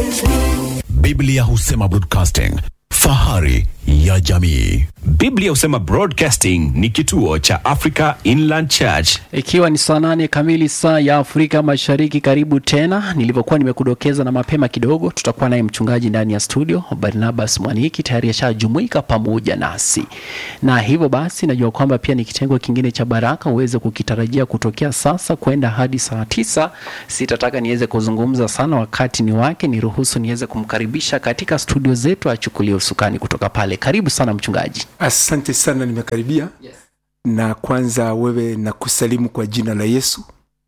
Biblia husema broadcasting, fahari ya jamii. Biblia husema Broadcasting ni kituo cha Africa Inland Church. Ikiwa ni saa nane kamili saa ya Afrika Mashariki, karibu tena. Nilivyokuwa nimekudokeza na mapema kidogo, tutakuwa naye mchungaji ndani ya studio Barnabas Mwaniki, tayari ashajumuika pamoja nasi, na hivyo basi najua kwamba pia ni kitengo kingine cha baraka uweze kukitarajia kutokea sasa kwenda hadi saa tisa. Sitataka niweze kuzungumza sana, wakati ni wake, niruhusu niweze kumkaribisha katika studio zetu, achukulie usukani kutoka pale. Karibu sana mchungaji. Asante sana, nimekaribia na kwanza wewe na kusalimu kwa jina la Yesu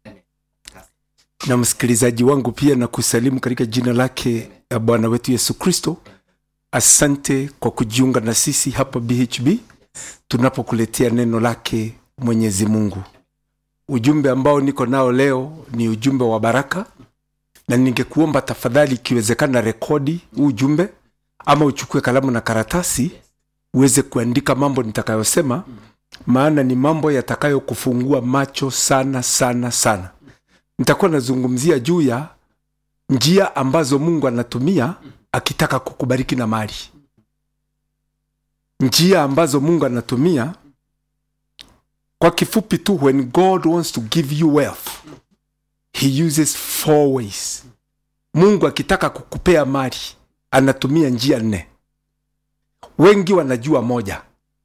na msikilizaji wangu pia na kusalimu katika jina lake ya Bwana wetu Yesu Kristo. Asante kwa kujiunga na sisi hapa BHB tunapokuletea neno lake Mwenyezi Mungu. Ujumbe ambao niko nao leo ni ujumbe wa baraka, na ningekuomba tafadhali, ikiwezekana, rekodi huu ujumbe ama uchukue kalamu na karatasi uweze kuandika mambo nitakayosema, maana ni mambo yatakayokufungua macho sana sana sana. Nitakuwa nazungumzia juu ya njia ambazo Mungu anatumia akitaka kukubariki na mali, njia ambazo Mungu anatumia. Kwa kifupi tu, when God wants to give you wealth he uses four ways. Mungu akitaka kukupea mali anatumia njia nne. Wengi wanajua moja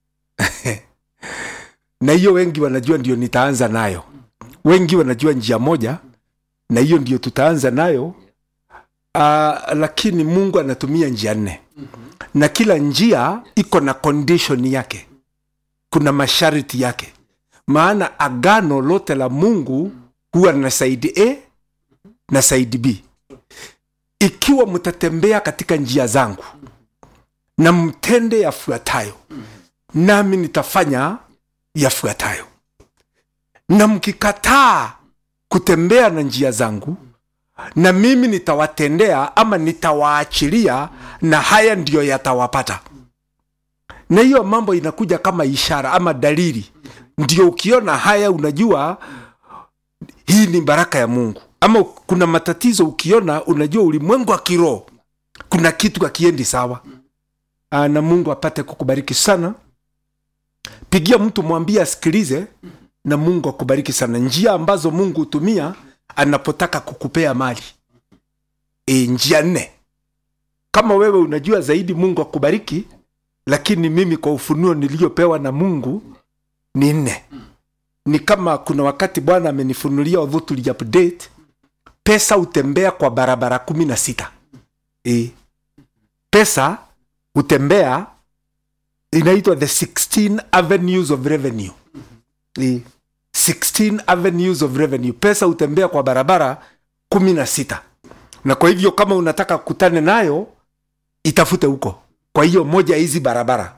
na hiyo wengi wanajua ndio nitaanza nayo. Wengi wanajua njia moja na hiyo ndio tutaanza nayo. Uh, lakini Mungu anatumia njia nne na kila njia iko na condition yake, kuna masharti yake. Maana agano lote la Mungu huwa na saidi A na saidi B. Ikiwa mtatembea katika njia zangu na mtende yafuatayo, nami nitafanya yafuatayo. Na mkikataa kutembea na njia zangu, na mimi nitawatendea ama nitawaachilia, na haya ndiyo yatawapata. Na hiyo mambo inakuja kama ishara ama dalili, ndio ukiona haya unajua hii ni baraka ya Mungu. Ama kuna matatizo ukiona, unajua ulimwengu wa kiroho kuna kitu hakiendi sawa. Aa, na Mungu apate kukubariki sana. Pigia mtu mwambie asikilize, na Mungu akubariki sana. Njia ambazo Mungu hutumia anapotaka kukupea mali e, njia nne. Kama wewe unajua zaidi, Mungu akubariki, lakini mimi kwa ufunuo niliyopewa na Mungu ni nne. Ni kama kuna wakati Bwana amenifunulia although tuli update pesa hutembea kwa barabara kumi na sita e, pesa hutembea inaitwa the 16 avenues of revenue e, 16 avenues of revenue pesa hutembea kwa barabara kumi na sita na kwa hivyo kama unataka kukutane nayo itafute huko kwa hiyo moja hizi barabara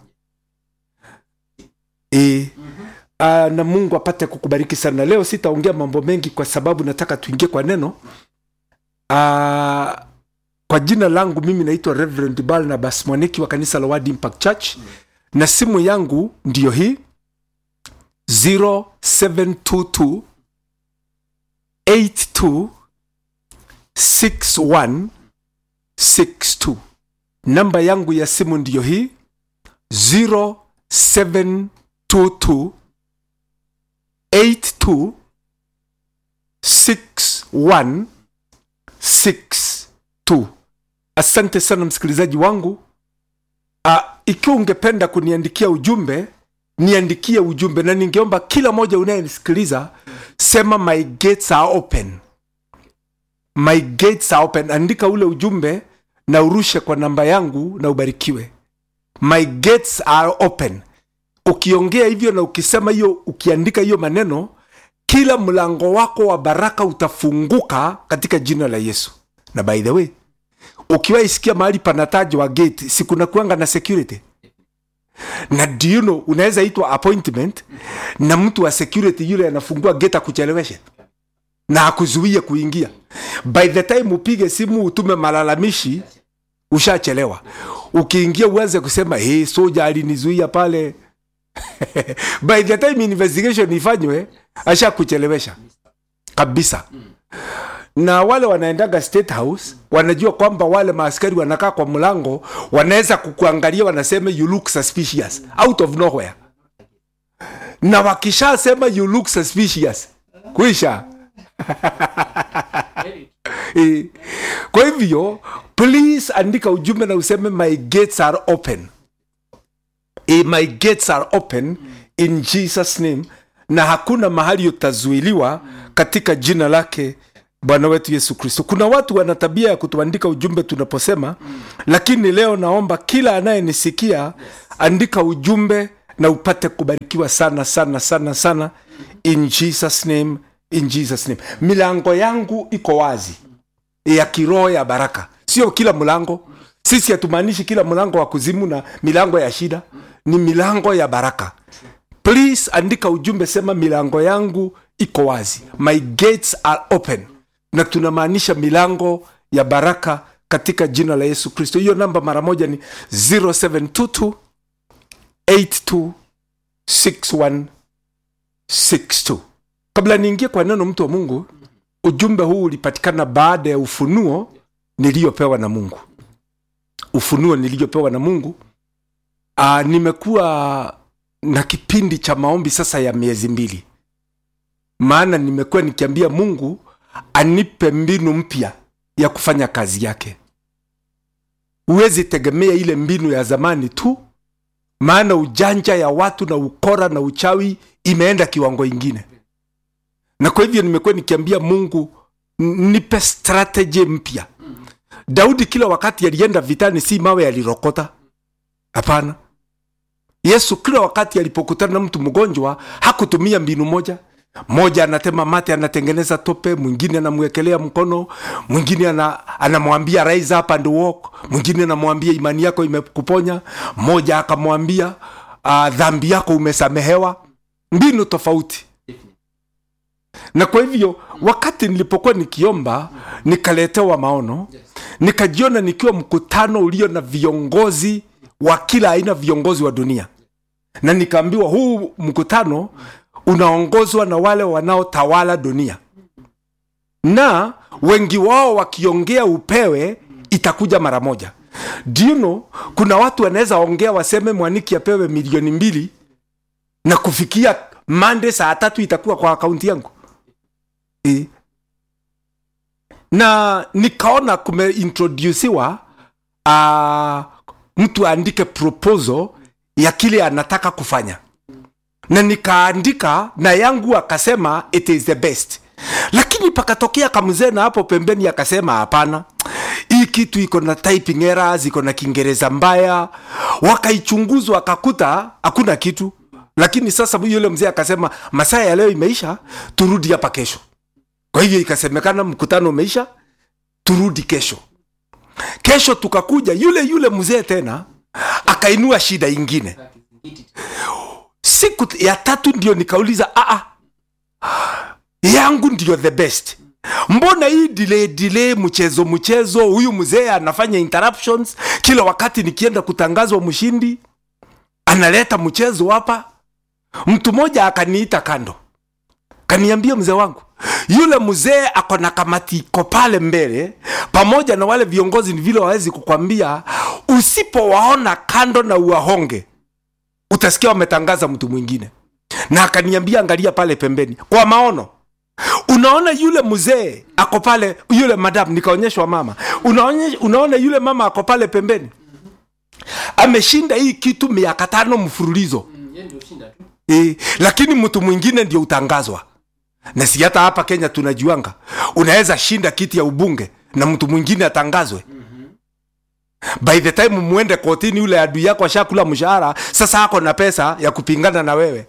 e, uh, na mungu apate kukubariki sana leo sitaongea mambo mengi kwa sababu nataka tuingie kwa neno uh, kwa jina langu mimi naitwa reverend barnabas mwaniki wa kanisa la word impact church na simu yangu ndiyo hii 0722 82 6162 namba yangu ya simu ndiyo hii 0722 82 6162 asante sana msikilizaji wangu uh, ikiwa ungependa kuniandikia ujumbe niandikie ujumbe na ningeomba kila moja unayenisikiliza sema my gates are open my gates are open andika ule ujumbe na urushe kwa namba yangu na ubarikiwe my gates are open ukiongea hivyo na ukisema hiyo ukiandika hiyo maneno kila mlango wako wa baraka utafunguka katika jina la yesu na by the way ukiwaisikia mahali panatajwa gate si kuna kuanga na security na do you know unaweza itwa appointment na mtu wa security yule anafungua gate akucheleweshe na akuzuie kuingia by the time upige simu utume malalamishi ushachelewa ukiingia uanze kusema hey, soja alinizuia pale by the time investigation ifanywe ashakuchelewesha kabisa na wale wanaendaga state house wanajua kwamba wale maaskari wanakaa kwa mlango wanaweza kukuangalia wanasema you look suspicious out of nowhere na wakishasema you look suspicious kuisha Eh, kwa hivyo please andika ujumbe na useme my gates are open eh, my gates are open in jesus name na hakuna mahali utazuiliwa katika jina lake bwana wetu yesu kristo kuna watu wana tabia ya kutuandika ujumbe tunaposema lakini leo naomba kila anayenisikia andika ujumbe na upate kubarikiwa sana sana sana sana in jesus name in jesus name milango yangu iko wazi ya kiroho ya baraka sio kila mlango sisi hatumaanishi kila mlango wa kuzimu na milango ya shida ni milango ya baraka please andika ujumbe sema milango yangu iko wazi my gates are open na tunamaanisha milango ya baraka katika jina la yesu kristo hiyo namba mara moja ni 0722 82 6162 kabla niingie kwa neno mtu wa mungu ujumbe huu ulipatikana baada ya ufunuo niliyopewa na mungu ufunuo niliyopewa na mungu Aa, nimekuwa na kipindi cha maombi sasa ya miezi mbili maana nimekuwa nikiambia mungu anipe mbinu mpya ya kufanya kazi yake huwezi tegemea ile mbinu ya zamani tu maana ujanja ya watu na ukora na uchawi imeenda kiwango ingine na kwa hivyo nimekuwa nikiambia mungu "N- nipe strategy mpya daudi kila wakati alienda vitani si mawe yalirokota hapana yesu kila wakati alipokutana na mtu mgonjwa hakutumia mbinu moja mmoja anatema mate anatengeneza tope mwingine anamwekelea mkono mwingine ana, anamwambia rise up and walk mwingine anamwambia imani yako imekuponya mmoja akamwambia uh, dhambi yako umesamehewa mbinu tofauti na kwa hivyo wakati nilipokuwa nikiomba nikaletewa maono nikajiona nikiwa mkutano ulio na viongozi wa kila aina viongozi wa dunia na nikaambiwa huu mkutano unaongozwa na wale wanaotawala dunia na wengi wao wakiongea upewe itakuja mara moja Do you know, kuna watu wanaweza ongea waseme mwaniki apewe milioni mbili na kufikia mande saa tatu itakuwa kwa akaunti yangu e. na nikaona kumeintrodusiwa uh, mtu aandike proposal ya kile anataka kufanya na nikaandika na yangu akasema it is the best lakini pakatokea kamzee na hapo pembeni akasema hapana hii kitu iko na typing errors iko na kiingereza mbaya wakaichunguzwa akakuta hakuna kitu lakini sasa yule mzee akasema masaa ya leo imeisha turudi hapa kesho kwa hivyo ikasemekana mkutano umeisha turudi kesho kesho tukakuja yule yule mzee tena akainua shida ingine siku ya tatu ndio nikauliza aa yangu ndio the best mbona hii delay delay mchezo mchezo huyu mzee anafanya interruptions kila wakati nikienda kutangazwa mshindi analeta mchezo hapa mtu mmoja akaniita kando kaniambia mzee wangu yule mzee ako na kamati iko pale mbele pamoja na wale viongozi ni vile wawezi kukwambia usipowaona kando na uwahonge utasikia wametangaza mtu mwingine na akaniambia angalia pale pembeni kwa maono unaona yule mzee ako pale yule madam nikaonyeshwa mama unaonye, unaona yule mama ako pale pembeni ameshinda hii kitu miaka tano mfululizo e, lakini mtu mwingine ndio utangazwa na si hata hapa kenya tunajuanga unaweza shinda kiti ya ubunge na mtu mwingine atangazwe by the time mwende kotini yule adui yako ashakula mshahara sasa ako na pesa ya kupingana na wewe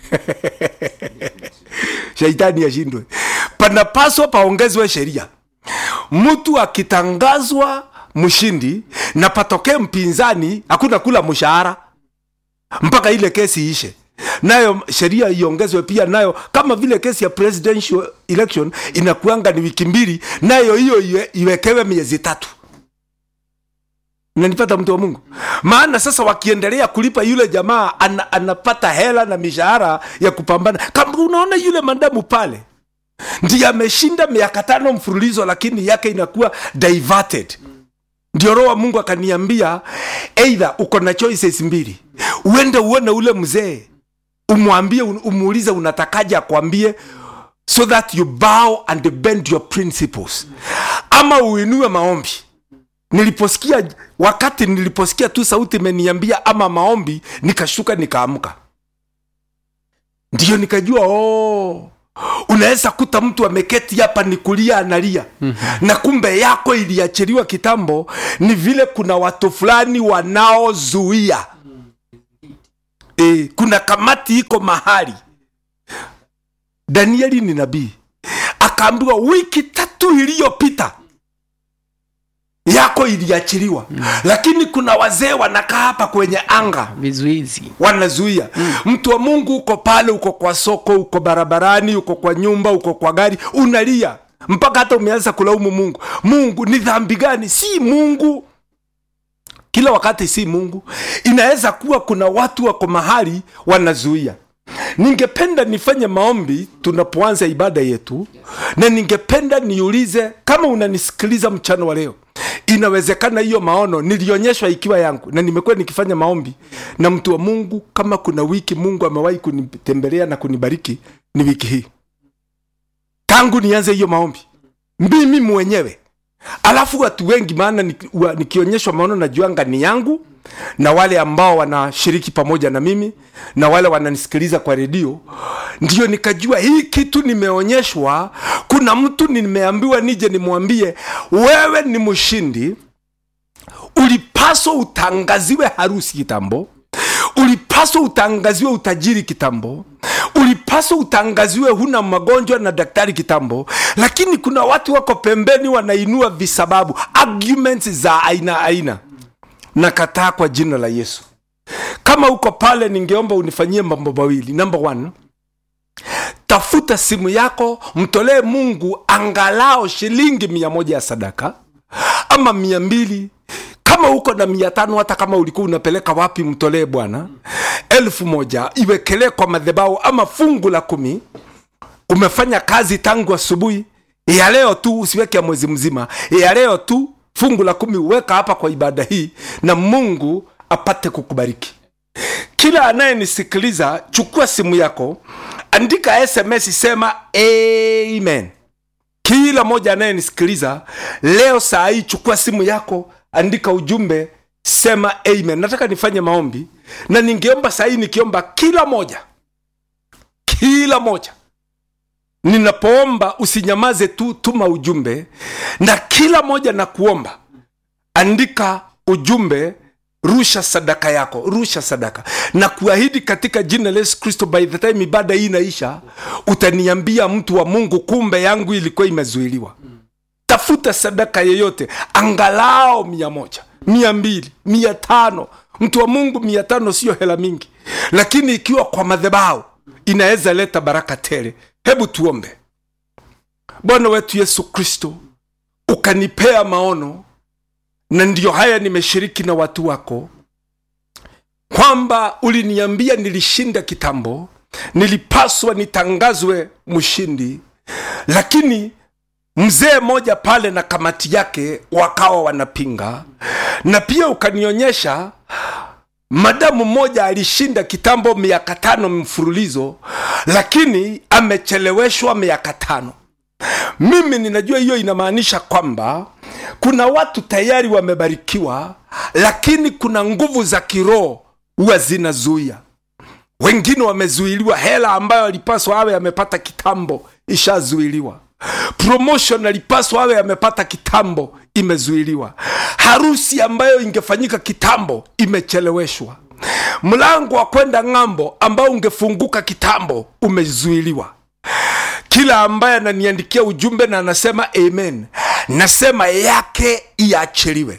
shaitani ashindwe panapaswa paongezwe sheria mtu akitangazwa mshindi na patokee mpinzani hakuna kula mshahara mpaka ile kesi ishe nayo sheria iongezwe pia nayo kama vile kesi ya presidential election inakuanga ni wiki mbili nayo hiyo iwe, iwekewe miezi tatu nanipata mtu wa mungu maana sasa wakiendelea kulipa yule jamaa ana, anapata hela na mishahara ya kupambana kama unaona yule madamu pale ndiye ameshinda miaka tano mfululizo lakini yake inakuwa diverted ndio roho wa mungu akaniambia eidha uko na choices mbili uende uone ule mzee umwambie umuulize unatakaje akwambie so that you bow and bend your principles ama uinue maombi niliposikia wakati niliposikia tu sauti imeniambia ama maombi nikashuka nikaamka ndiyo nikajua oh, unaweza kuta mtu ameketi hapa ni kulia analia mm-hmm. na kumbe yako iliachiliwa kitambo ni vile kuna watu fulani wanaozuia e, kuna kamati iko mahali danieli ni nabii akaambiwa wiki tatu iliyopita yako iliachiliwa mm. lakini kuna wazee wanakaa hapa kwenye anga vizuizi wanazuia mm. mtu wa mungu uko pale uko kwa soko uko barabarani uko kwa nyumba uko kwa gari unalia mpaka hata umeanza kulaumu mungu mungu ni dhambi gani si mungu kila wakati si mungu inaweza kuwa kuna watu wako mahali wanazuia ningependa nifanye maombi tunapoanza ibada yetu na ningependa niulize kama unanisikiliza mchana wa leo inawezekana hiyo maono nilionyeshwa ikiwa yangu na nimekuwa nikifanya maombi na mtu wa mungu kama kuna wiki mungu amewahi kunitembelea na kunibariki ni wiki hii tangu nianze hiyo maombi mimi mwenyewe alafu watu wengi maana niki- wa- nikionyeshwa maono najuanga ni yangu na wale ambao wanashiriki pamoja na mimi na wale wananisikiliza kwa redio ndio nikajua hii kitu nimeonyeshwa kuna mtu nimeambiwa nije nimwambie wewe ni mshindi ulipaswa utangaziwe harusi kitambo ulipaswa utangaziwe utajiri kitambo ulipaswa utangaziwe huna magonjwa na daktari kitambo lakini kuna watu wako pembeni wanainua visababu arguments za aina aina nakataa kwa jina la yesu kama uko pale ningeomba unifanyie mambo mawili number one tafuta simu yako mtolee mungu angalao shilingi mia moja ya sadaka ama mia mbili kama uko na mia tano hata kama ulikuwa unapeleka wapi mtolee bwana elfu moja iwekelee kwa madhebau ama fungu la kumi umefanya kazi tangu asubuhi ya leo tu usiweke ya mwezi mzima ya leo tu fungu la kumi uweka hapa kwa ibada hii na mungu apate kukubariki kila anayenisikiliza chukua simu yako andika sms sema amen kila moja anayenisikiliza leo saa hii chukua simu yako andika ujumbe sema amen nataka nifanye maombi na ningeomba saa hii nikiomba kila moja kila moja ninapoomba usinyamaze tu tuma ujumbe na kila moja na kuomba andika ujumbe rusha sadaka yako rusha sadaka na kuahidi katika jina la yesu kristo by the time ibada hii inaisha utaniambia mtu wa mungu kumbe yangu ilikuwa imezuiliwa tafuta sadaka yeyote angalao mia moja mia mbili mia tano mtu wa mungu mia tano sio hela mingi lakini ikiwa kwa madhebao inaweza leta baraka tele hebu tuombe bwana wetu yesu kristo ukanipea maono na ndiyo haya nimeshiriki na watu wako kwamba uliniambia nilishinda kitambo nilipaswa nitangazwe mshindi lakini mzee mmoja pale na kamati yake wakawa wanapinga na pia ukanionyesha madamu mmoja alishinda kitambo miaka tano mfululizo lakini amecheleweshwa miaka tano mimi ninajua hiyo inamaanisha kwamba kuna watu tayari wamebarikiwa lakini kuna nguvu za kiroho huwa zinazuia wengine wamezuiliwa hela ambayo alipaswa awe amepata kitambo ishazuiliwa promotion alipaswa awe amepata kitambo imezuiliwa harusi ambayo ingefanyika kitambo imecheleweshwa mlango wa kwenda ng'ambo ambao ungefunguka kitambo umezuiliwa kila ambaye ananiandikia ujumbe na anasema amen nasema yake iachiliwe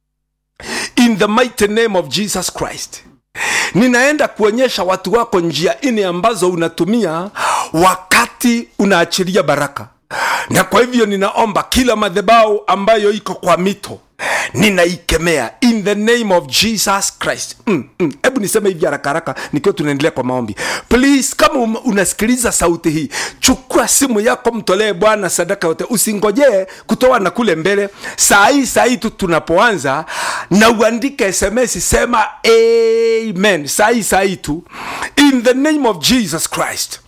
in the mighty name of jesus christ ninaenda kuonyesha watu wako njia nne ambazo unatumia wakati unaachilia baraka na kwa hivyo ninaomba kila madhebau ambayo iko kwa mito ninaikemea in the name of jesus christ mm, mm. hebu niseme hivi haraka haraka nikiwa tunaendelea kwa maombi please kama um- unasikiliza sauti hii chukua simu yako mtolee bwana sadaka yote usingojee kutoa na kule mbele saa hii saa hii tu tunapoanza na uandike sms sema amen saa hii saa hii tu in the name of jesus christ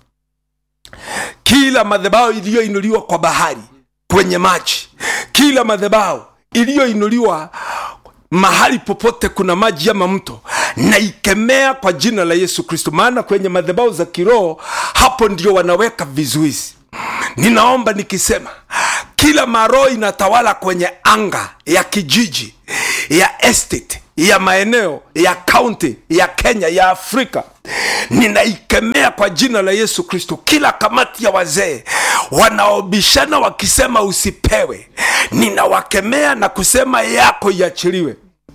kila madhabahu iliyoinuliwa kwa bahari kwenye maji kila madhabahu iliyoinuliwa mahali popote kuna maji ama mto naikemea kwa jina la yesu kristo maana kwenye madhabahu za kiroho hapo ndio wanaweka vizuizi ninaomba nikisema kila maroho inatawala kwenye anga ya kijiji ya estate ya maeneo ya kaunti ya kenya ya afrika ninaikemea kwa jina la yesu kristo kila kamati ya wazee wanaobishana wakisema usipewe ninawakemea na kusema yako iachiliwe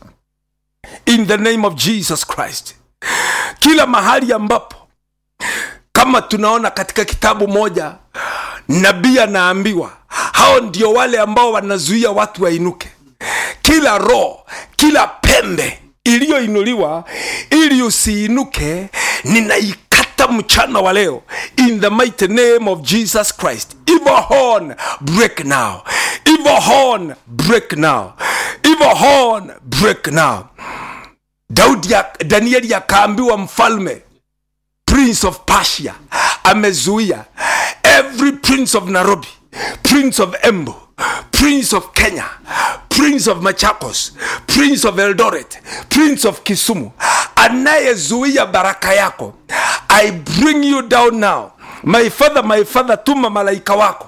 in the name of jesus christ kila mahali ambapo kama tunaona katika kitabu moja nabii anaambiwa hao ndio wale ambao wanazuia watu wainuke kila roho kila pembe iliyoinuliwa ili usiinuke ninaikata mchana wa leo in the mighty name of jesus christ evil horn break now evil horn break now evil horn break now daudi ya, danieli akaambiwa mfalme prince of persia amezuia every prince of nairobi prince of embu prince of kenya prince of machakos prince of eldoret prince of kisumu anayezuia baraka yako i bring you down now my father my father tuma malaika wako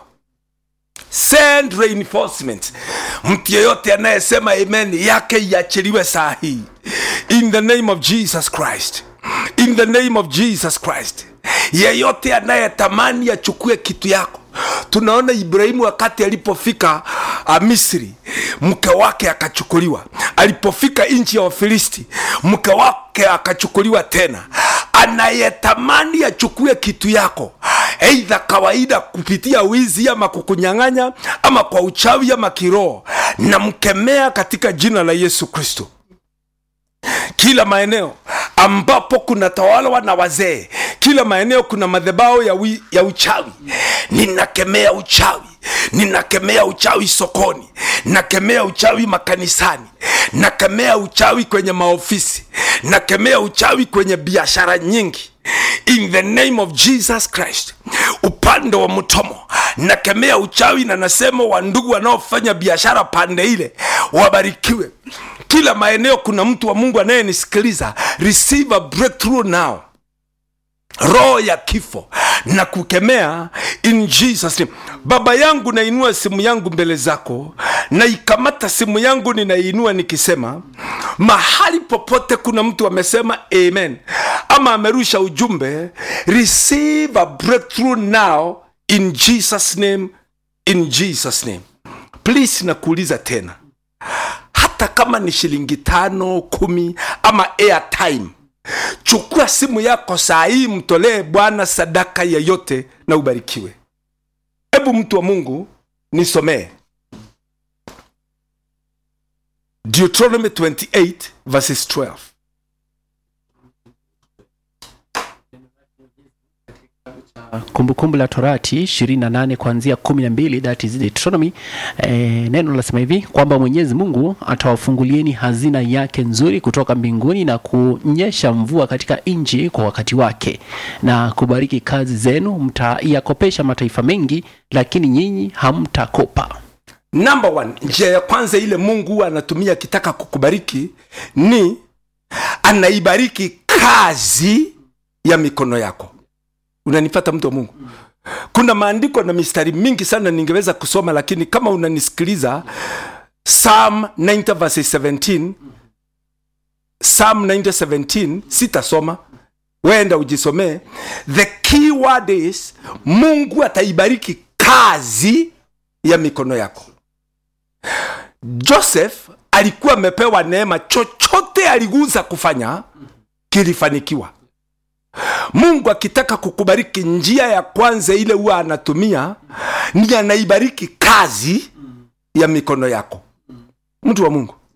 send reinforcement mtu yeyote anayesema amen yake iachiliwe saa hii in the name of jesus christ in the name of jesus christ yeyote anayetamani achukue kitu yako tunaona ibrahimu wakati alipofika uh, misri mke wake akachukuliwa alipofika nchi ya wafilisti mke wake akachukuliwa tena anayetamani achukue kitu yako eidha kawaida kupitia wizi ama kukunyang'anya ama kwa uchawi ama kiroho namkemea katika jina la yesu kristo kila maeneo ambapo kuna tawalwa na wazee kila maeneo kuna madhebao ya, wi, ya uchawi ninakemea uchawi ninakemea uchawi sokoni nakemea uchawi makanisani nakemea uchawi kwenye maofisi nakemea uchawi kwenye biashara nyingi in the name of jesus christ upande wa mtomo nakemea uchawi na nasema wandugu wanaofanya biashara pande ile wabarikiwe kila maeneo kuna mtu wa mungu anayenisikiliza receive a breakthrough now roho ya kifo na kukemea in jesus name baba yangu nainua simu yangu mbele zako naikamata simu yangu ninaiinua nikisema mahali popote kuna mtu amesema amen ama amerusha ujumbe receive a breakthrough now in jesus name in jesus name please nakuuliza tena hata kama ni shilingi tano kumi ama airtime chukua simu yako saa hii mtolee bwana sadaka yeyote na ubarikiwe hebu mtu wa mungu nisomee deuteronomy 28 verses 12 kumbukumbu la torati 28 kuanzia 12 that is Deuteronomy eh, neno lasema hivi kwamba mwenyezi mungu atawafungulieni hazina yake nzuri kutoka mbinguni na kunyesha mvua katika nchi kwa wakati wake na kubariki kazi zenu mtaiyakopesha mataifa mengi lakini nyinyi hamtakopa number one njia ya kwanza ile mungu huwa anatumia akitaka kukubariki ni anaibariki kazi ya mikono yako unanipata mtu wa mungu kuna maandiko na mistari mingi sana ningeweza kusoma lakini kama unanisikiliza psalm 90 verses 17 psalm 90 17 sitasoma wenda ujisomee the key word is mungu ataibariki kazi ya mikono yako joseph alikuwa amepewa neema chochote aliguza kufanya kilifanikiwa mungu akitaka kukubariki njia ya kwanza ile huwa anatumia ni anaibariki kazi ya mikono yako mtu wa mungu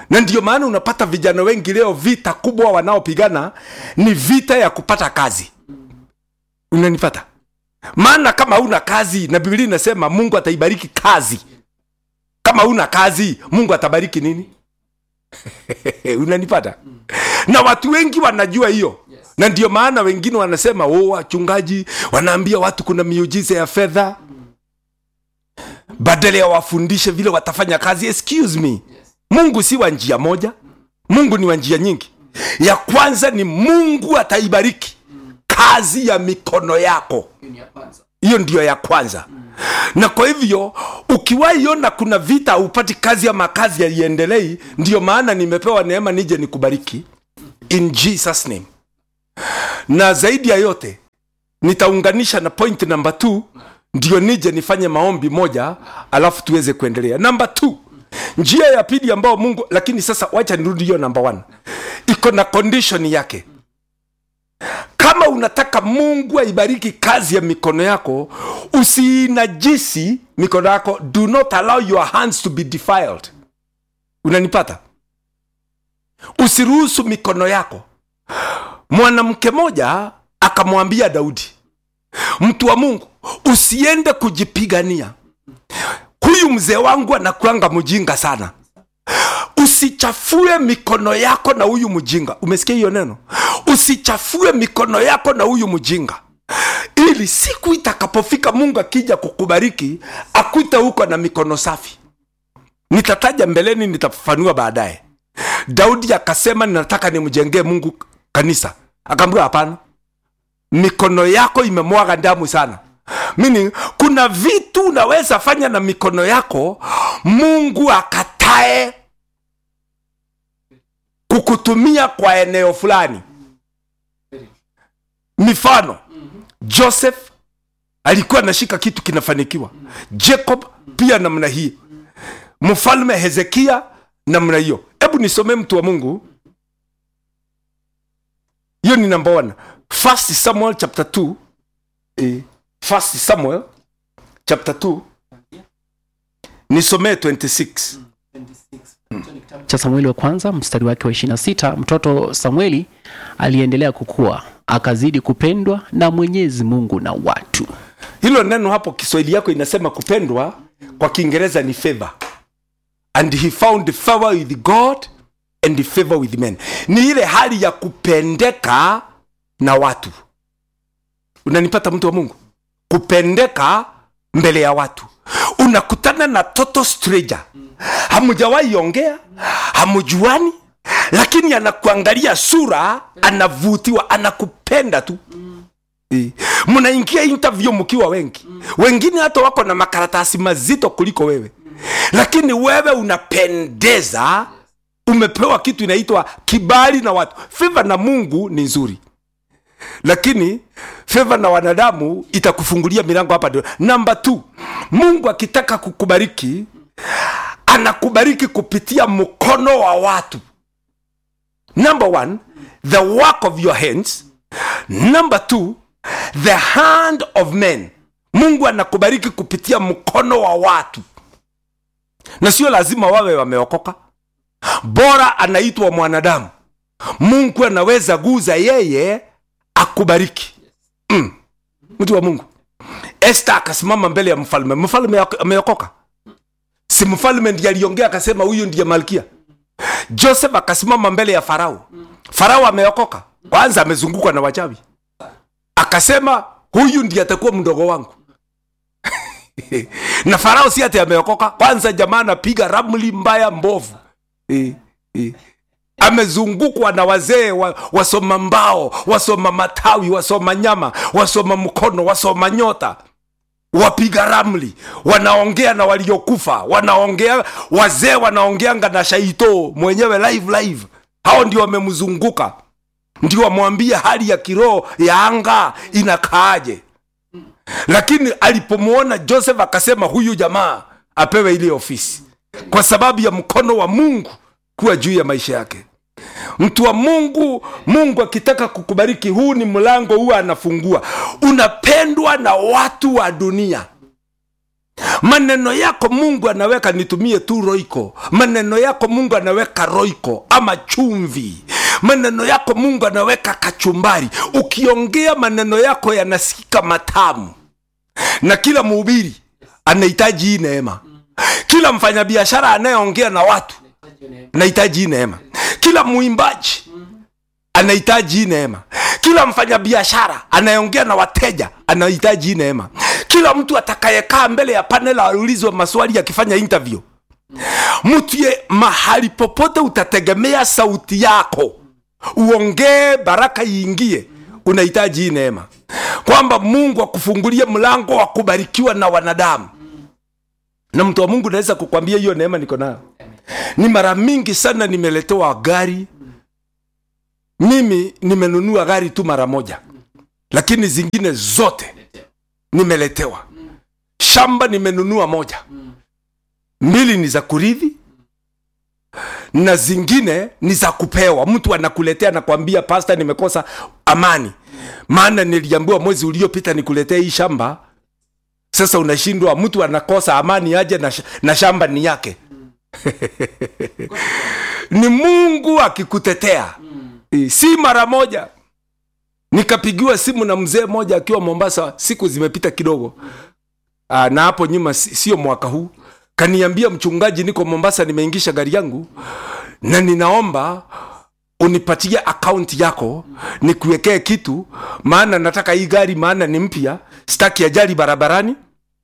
na ndio maana unapata vijana wengi leo vita kubwa wanaopigana ni vita ya kupata kazi unanipata maana kama una kazi na biblia inasema mungu ataibariki kazi kama una kazi mungu atabariki nini unanipata na watu wengi wanajua hiyo na ndio maana wengine wanasema oh, wachungaji wanaambia watu kuna miujiza ya fedha badala ya wafundishe vile watafanya kazi excuse me mungu si wa njia moja mungu ni wa njia nyingi ya kwanza ni mungu ataibariki kazi ya mikono yako hiyo ndiyo ya kwanza na kwa hivyo ukiwaiona kuna vita haupati kazi ama kazi yaiendelei ndiyo maana nimepewa neema nije nikubariki in jesus name na zaidi ya yote nitaunganisha na point namba t ndio nije nifanye maombi moja alafu tuweze kuendelea namba t njia ya pili ambayo mungu lakini sasa wacha nirudi hiyo namba one iko na condition yake kama unataka mungu aibariki kazi ya mikono yako usiinajisi mikono yako do not allow your hands to be defiled unanipata usiruhusu mikono yako mwanamke moja akamwambia daudi mtu wa mungu usiende kujipigania huyu mzee wangu anakuanga mjinga sana usichafue mikono yako na huyu mjinga umesikia hiyo neno usichafue mikono yako na huyu mjinga ili siku itakapofika mungu akija kukubariki akuita huko na mikono safi nitataja mbeleni nitafafanua baadaye daudi akasema ninataka nimjengee mungu kanisa akaambiwa hapana mikono yako imemwaga damu sana meaning kuna vitu unaweza fanya na mikono yako mungu akatae kukutumia kwa eneo fulani mifano joseph alikuwa anashika kitu kinafanikiwa jacob pia namna hii mfalme hezekia namna hiyo hebu nisomee mtu wa mungu hiyo ni number one first samuel chapter 2 eh, first samuel chapter 2 nisomee 26 cha samueli wa kwanza mstari wake wa 26 mtoto samueli aliendelea kukua akazidi kupendwa na mwenyezi mungu na watu hilo neno hapo kiswahili yako inasema kupendwa kwa kiingereza ni favor and he found favor with god and favor with men ni ile hali ya kupendeka na watu unanipata mtu wa mungu kupendeka mbele ya watu unakutana na total stranger hamujawahi ongea hamujuani lakini anakuangalia sura anavutiwa anakupenda tu Eh, mnaingia interview mkiwa wengi wengine hata wako na makaratasi mazito kuliko wewe lakini wewe unapendeza umepewa kitu inaitwa kibali na watu feva na mungu ni nzuri lakini feva na wanadamu itakufungulia milango hapa ndio namba t mungu akitaka kukubariki anakubariki kupitia mkono wa watu number one the work of your hands number two the hand of men mungu anakubariki kupitia mkono wa watu na sio lazima wawe wameokoka bora anaitwa mwanadamu mungu anaweza guza yeye akubariki mm. mtu wa mungu este akasimama mbele ya mfalme mfalme ameokoka si mfalme ndiye aliongea akasema huyu ndiye malkia joseph akasimama mbele ya farao farao ameokoka kwanza amezungukwa na wachawi akasema huyu ndiye atakuwa mdogo wangu na farao si ati ameokoka kwanza jamaa anapiga ramli mbaya mbovu e, e. amezungukwa na wazee wa, wasoma mbao wasoma matawi wasoma nyama wasoma mkono wasoma nyota wapiga ramli wanaongea na waliokufa wanaongea wazee wanaongeanga na shaito mwenyewe live live hao ndio wamemzunguka ndio wamwambia hali ya kiroho ya anga inakaaje lakini alipomwona joseph akasema huyu jamaa apewe ile ofisi kwa sababu ya mkono wa mungu kuwa juu ya maisha yake mtu wa mungu mungu akitaka kukubariki huu ni mlango huwa anafungua unapendwa na watu wa dunia maneno yako mungu anaweka nitumie tu roiko maneno yako mungu anaweka roiko ama chumvi maneno yako mungu anaweka kachumbari ukiongea maneno yako yanasikika matamu na kila mhubiri anahitaji hii neema kila mfanyabiashara anayeongea na watu anahitaji hii neema kila mwimbaji anahitaji hii neema kila mfanyabiashara anayeongea na wateja anahitaji hii neema kila mtu atakayekaa mbele ya panel aulizwe maswali akifanya interview mtu ye mahali popote utategemea sauti yako uongee baraka iingie unahitaji hii neema kwamba mungu akufungulie mlango wa kubarikiwa na wanadamu na mtu wa mungu naweza kukwambia hiyo neema niko nayo ni mara mingi sana nimeletewa gari mimi nimenunua gari tu mara moja lakini zingine zote nimeletewa shamba nimenunua moja mbili ni za kurithi na zingine ni za kupewa mtu anakuletea nakwambia pasta nimekosa amani maana niliambiwa mwezi uliopita nikuletea hii shamba sasa unashindwa mtu anakosa amani aje na, sh- na shamba ni yake ni mungu akikutetea mm. si mara moja nikapigiwa simu na mzee mmoja akiwa mombasa siku zimepita kidogo Aa, na hapo nyuma si- sio mwaka huu kaniambia mchungaji niko mombasa nimeingisha gari yangu na ninaomba unipatie akaunti yako nikuwekee kitu maana nataka hii gari maana ni mpya staki ajali barabarani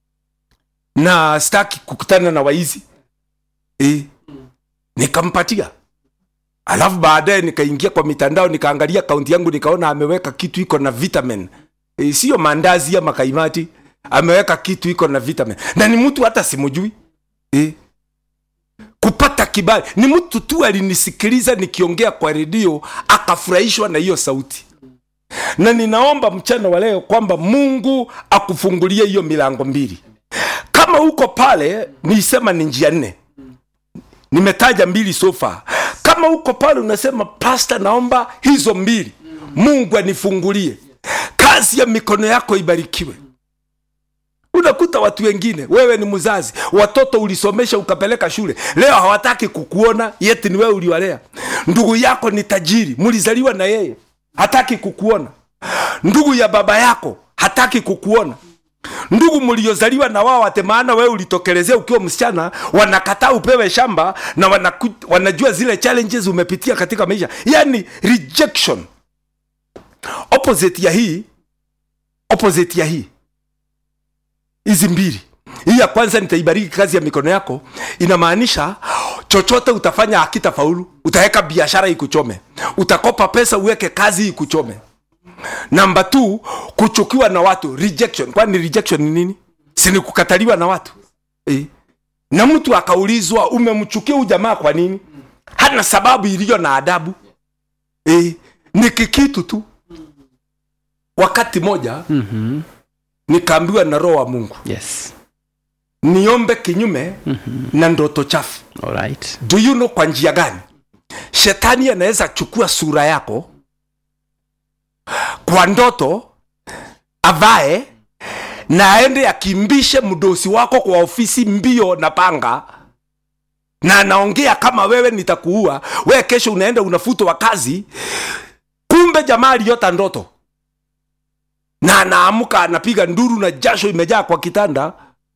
na staki kukutana na waizi e, nikampatia alafu baadaye nikaingia kwa mitandao nikaangalia akaunti yangu nikaona ameweka kitu iko na vitamin e, sio mandazi ama kaimati ameweka kitu iko na vitamin na ni mtu hata simujui e, kupata kibali ni mtu tu alinisikiliza nikiongea kwa redio akafurahishwa na hiyo sauti na ninaomba mchana wa leo kwamba mungu akufungulie hiyo milango mbili kama uko pale niisema ni njia nne nimetaja mbili sofa kama uko pale unasema pasta naomba hizo mbili mungu anifungulie kazi ya mikono yako ibarikiwe unakuta watu wengine wewe ni mzazi watoto ulisomesha ukapeleka shule leo hawataki kukuona yeti ni wewe uliwalea ndugu yako ni tajiri mlizaliwa na yeye hataki kukuona ndugu ya baba yako hataki kukuona ndugu mliozaliwa na wao ate maana wewe ulitokelezea ukiwa msichana wanakataa upewe shamba na wanaku, wanajua zile challenges umepitia katika maisha yani rejection opposite ya hii opposite ya hii hizi mbili hii ya kwanza nitaibariki kazi ya mikono yako inamaanisha chochote utafanya hakitafaulu utaweka biashara ikuchome utakopa pesa uweke kazi ikuchome namba t kuchukiwa na watu rejection kwani rejection ni nini sini kukataliwa na watu e. na mtu akaulizwa umemchukia huyu jamaa kwa nini hana sababu iliyo na adabu e. ni kikitu tu wakati moja Mhm. nikaambiwa na roho wa mungu Yes. niombe kinyume na ndoto chafu All right. do you know kwa njia gani shetani anaweza chukua sura yako kwa ndoto avae na aende akimbishe mdosi wako kwa ofisi mbio na panga na anaongea kama wewe nitakuua wewe kesho unaenda unafutwa kazi kumbe jamaa aliyota ndoto na anaamka anapiga nduru na jasho imejaa kwa kitanda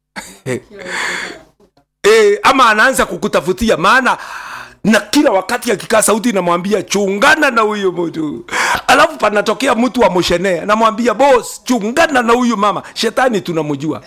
e, ama anaanza kukutafutia maana na kila wakati akikaa sauti inamwambia chungana na huyu mtu alafu panatokea mtu wa moshene namwambia bos chungana na huyu mama shetani tunamjua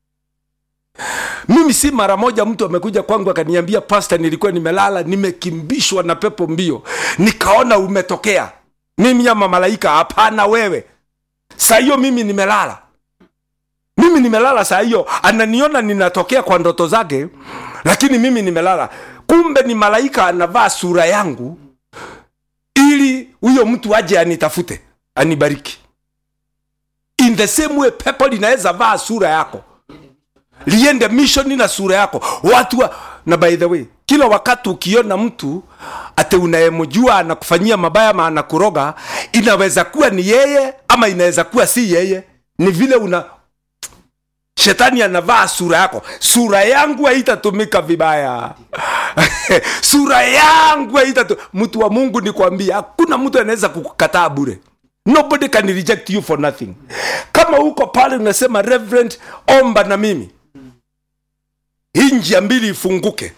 mimi si mara moja mtu amekuja kwangu akaniambia pasta nilikuwa nimelala nimekimbishwa na pepo mbio nikaona umetokea mimi ama malaika hapana wewe saa hiyo mimi nimelala mimi nimelala saa hiyo ananiona ninatokea kwa ndoto zake lakini mimi nimelala kumbe ni malaika anavaa sura yangu ili huyo mtu aje anitafute anibariki in the same way pepo linaweza vaa sura yako liende mishoni na sura yako watu wa, na by the way kila wakati ukiona mtu ate unayemjua anakufanyia mabaya ama anakuroga inaweza kuwa ni yeye ama inaweza kuwa si yeye ni vile una shetani anavaa sura yako sura yangu haitatumika vibaya sura yangu haitatu mtu wa mungu nikwambia hakuna mtu anaweza kukukataa bure nobody can reject you for nothing kama uko pale unasema reverend omba na mimi hii njia mbili ifunguke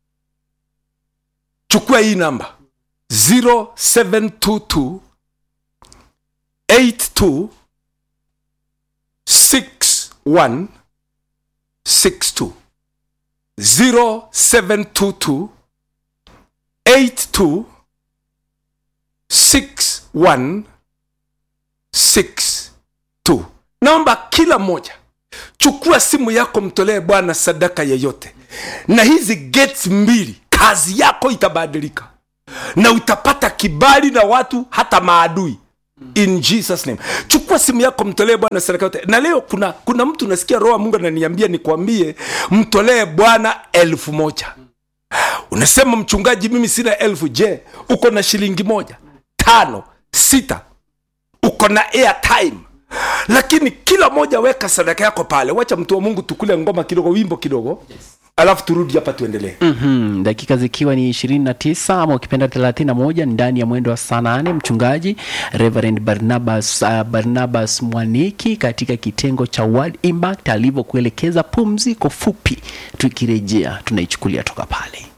chukua hii namba 0722 82 61 62 0722 82 61 62 naomba kila mmoja chukua simu yako mtolee bwana sadaka yeyote na hizi gates mbili kazi yako itabadilika na utapata kibali na watu hata maadui in jesus name chukua simu yako mtolee bwana sadaka yote na leo kuna kuna mtu nasikia roho wa mungu ananiambia nikwambie mtolee bwana elfu moja unasema mchungaji mimi sina elfu je uko na shilingi moja tano sita uko na airtime lakini kila moja weka sadaka yako pale wacha mtu wa mungu tukule ngoma kidogo wimbo kidogo alafu turudi hapa tuendelee mm-hmm. dakika zikiwa ni 29 ama ukipenda 31 ndani ya mwendo wa saa nane mchungaji reverend barnabas, uh, barnabas mwaniki katika kitengo cha word impact alivyokuelekeza pumziko fupi tukirejea tunaichukulia toka pale